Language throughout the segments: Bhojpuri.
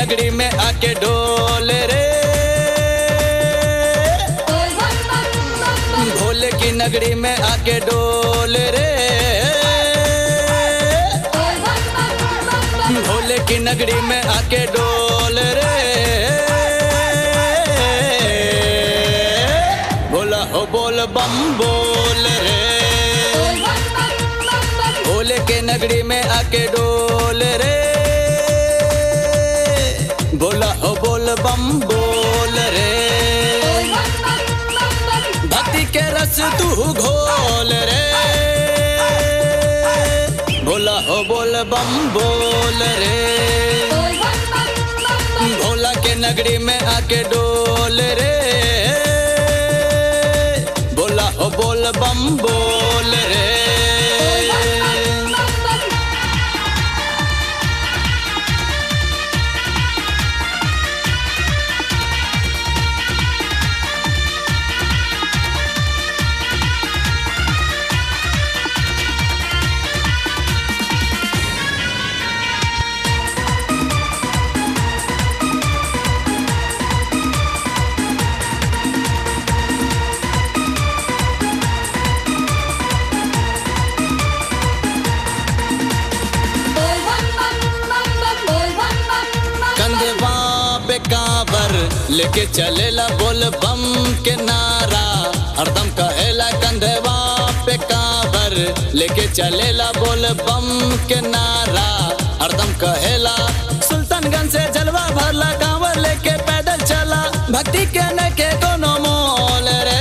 नगरी में आके डोल रे भोले की नगरी में आके डोल रे भोले की नगरी में आके डोल रे भोला हो बोल बम बोल रे भोले के नगरी में आके डोल रे भोला हो बोल बम बोल रे भक्ति के रस तू घोल रे भोला हो बोल बम बोल रे भोला के नगरी में आके डोल रे भोला हो बोल बम बोल रे कंधवा पे काबर लेके चलेला बोल बम के नारा हरदम कहेला कंधवा पे काबर लेके चलेला बोल बम के नारा हरदम कहेला सुल्तानगंज से जलवा भरला कांवर लेके पैदल चला भक्ति के न के कोनो मोल रे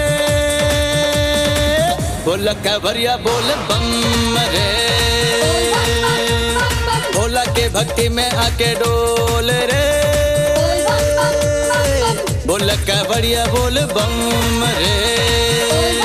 बोल कवरिया बोल बम रे भोला के भक्ति में आके डोल रे बोल का बढ़िया बोल बम रे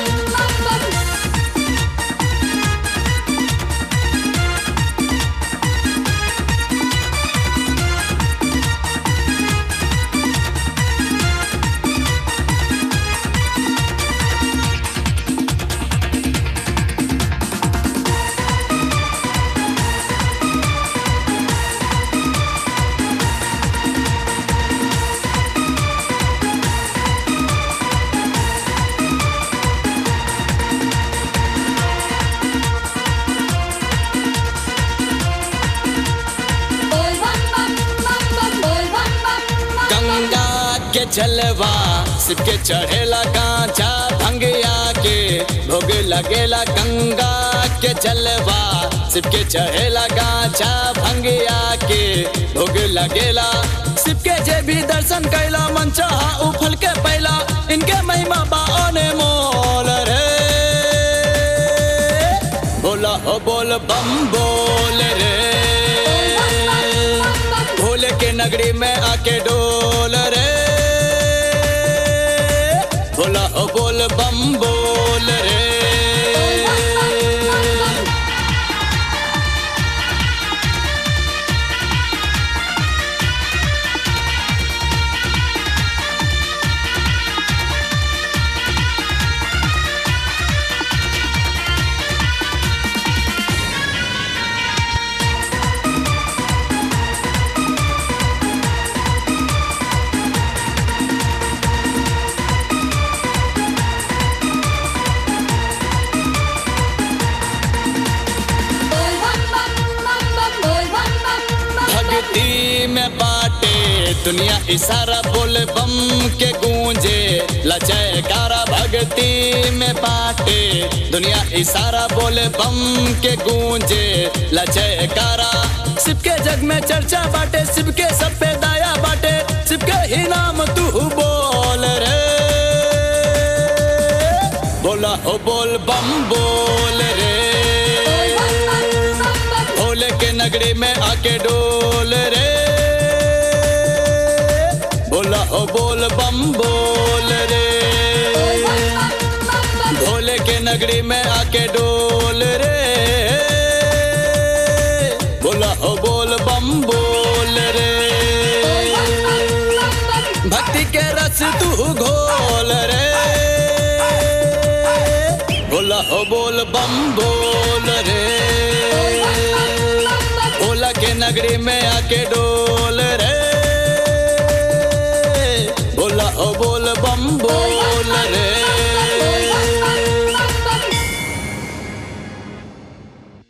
गंगा के जलवा सिपके चढ़ेला कांचा भंगिया के भोग लगेला गंगा के जलवा सिपके चढ़ेला कांचा भंगिया के भोग लगेला सिपके जे भी दर्शन कैला मन चाहा उफल के पैला इनके महिमा बाने मोल रे बोला हो बोल बम बोल रे भोले के नगरी में आके डोल रे भोला ओ बोल बम बोल रे भक्ति में बाटे दुनिया इशारा बोल बम के गूंजे लचयकारा भक्ति में बाटे दुनिया इशारा बोल बम के गूंजे लचयकारा शिव के जग में चर्चा बाटे शिव के सब पे दाया बाटे शिव के ही नाम तू बोल रे बोला हो बोल बम बोल रे भोले के नगरी में आके डोल रे बोला हो बोल बम बोल रे भोले के नगरी में आके डोल रे बोला हो बोल बम बोल रे भक्ति के रस तू घोल रे बोला हो बोल बम बोल रे भोला के नगरी में आके डोल